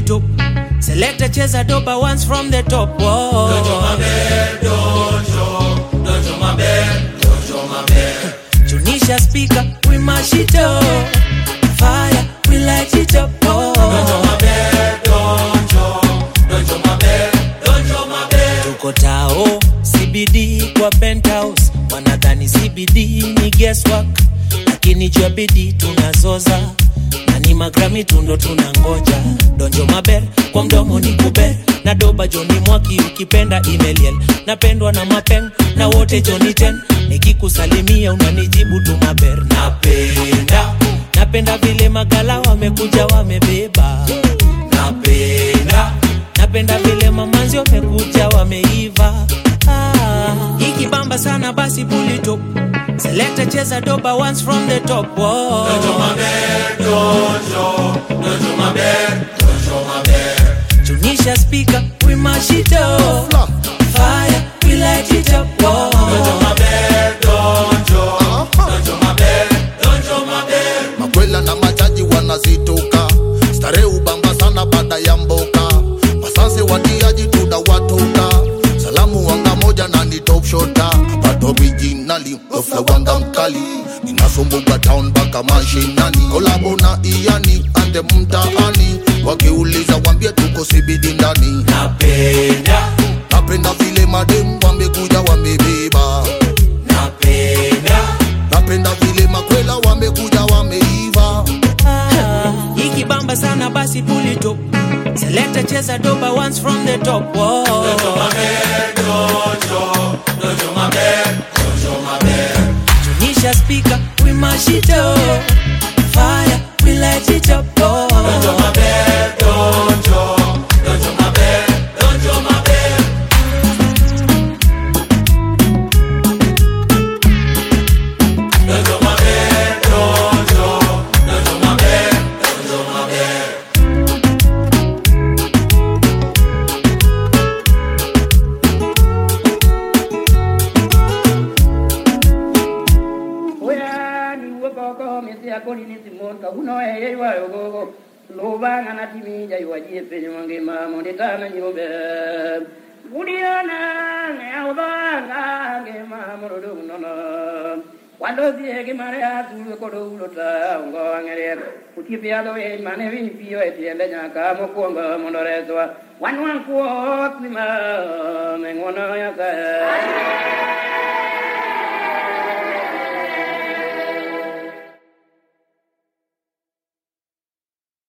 top. Selector cheza doba once from the top. Whoa. Dojo maber, dojo, dojo maber, dojo maber. Tunisha speaker, we mash it up. Fire, we light it up. Oh. Dojo maber, dojo, dojo maber, dojo maber. Tuko tao CBD kwa penthouse, wanadhani CBD ni guesswork, lakini jua bidii tunazoza na ni magrami tundo tunangoja. Donjo maber kwa mdomo ni kuber na doba Joni Mwaki ukipenda imeliel, napendwa na mapeng na wote Joni ten, nikikusalimia unanijibu tu maber. Napenda napenda vile magala wamekuja wamebeba, napenda napenda vile mamanzi wamekuja wameiva ah. ikibamba sana basi pulito selekta cheza doba once from the top Whoa. Dojo maber, dojo, dojo maber, dojo maber. tunisha speaker we mash it up fire we light it up Whoa. Dojo maber, dojo, dojo maber, dojo maber. makwela na machaji wanazituka stare ubamba sana baada ya mboka wasanse watiaji tunawatoka salamu wanga moja na ni top shota but originally ofla wanga mkali ninasumbuka town mpaka mashinani kolabo na iani ande mtaani wakiuliza wambie tuko sibidi ndani napenda napenda vile madem wamekuja wamebeba napenda napenda vile makwela wamekuja wameiva Ah, ikibamba sana basi pulito selekta cheza doba once from the top Whoa. Dojo maber, dojo, dojo maber, dojo maber. Tunisha speaker, we mash it up. Fire, we light it up. Oh. Dojo maber, dojo, dojo maber, dojo maber. Dojo maber, dojo, dojo maber, dojo maber. Oya ni wokoko mesi akoni ni Simon ka uno e ye wa yogo loba ngana timi ja yo ji pe ni mange ma mo de ta na nyobe Budiana ne awda nga nge ma mo do no no Quando si è che mare a tu ko do lo ta ngo ngere uti pe ado e mane vini pio e tiende nya ka mo ko ngo mo no re so wan wan ko ni ma me ngono ya ka